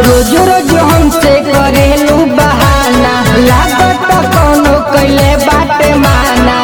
रोज रोज हमसे करेलू बहाना लागत कोनो कैले बाटे माना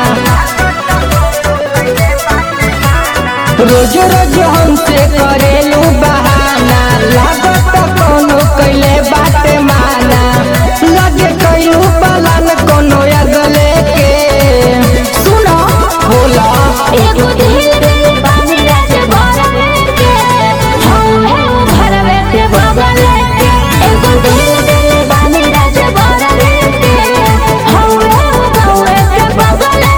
रोज रोज हमसे करेलू बहाना लागत कोनो कैले बाटे माना लगे कैलू पलान कोनो अगले के सुनो बोला एगो दिल दिल बानी राज भरवे के हौहे भरवे के बगले के एगो दिल दिल बानी राज भरवे के हौहे भरवे के बगले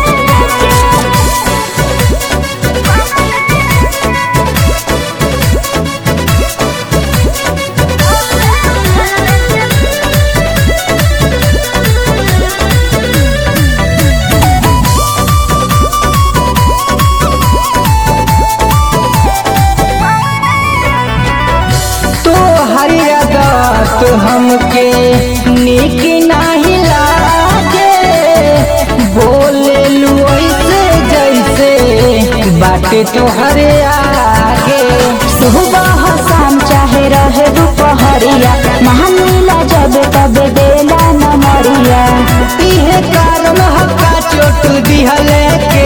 तो हरियादत हमके निक नाही लागे बोले लू ऐसे जैसे बाटे तो हरे आगे सुबह शाम चाहे रहे दोपहरिया महानीला जब तब बेला न मरिया इहे कारण हक्का चोट दिहले के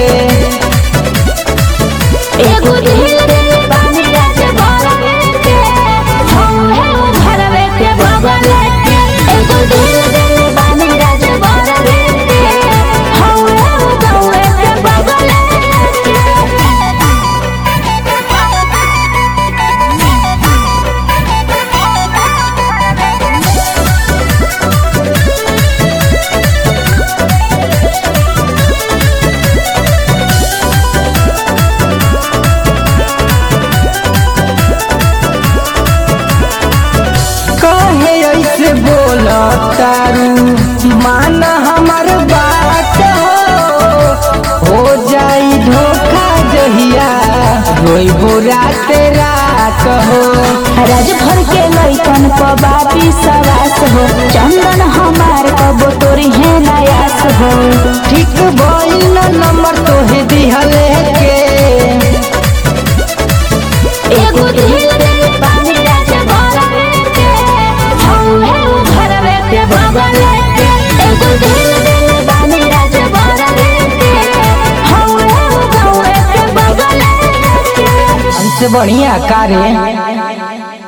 एगो दिल दिल बानी राज भरवे के हौहे भरवे के बगले के एगो दिल दिल बानी राज भरवे के हौहे भरवे के बगले कहे ऐसे बोला तारू माना हमर बात हो हो जाई धोखा जहिया रोइबो रात रात हो राज भर के लइकन क बापी सवास हो चंदन हमार कबो तोरी है नयास हो ठीक भइल न नंबर तोहे दिहले के एगो दिल दिल बानी राज भरवे के हौहे भरवे के बगले के एगो दिल दिल बानी राज भरवे के हौहे भरवे के बगले के हमसे बढ़िया कारे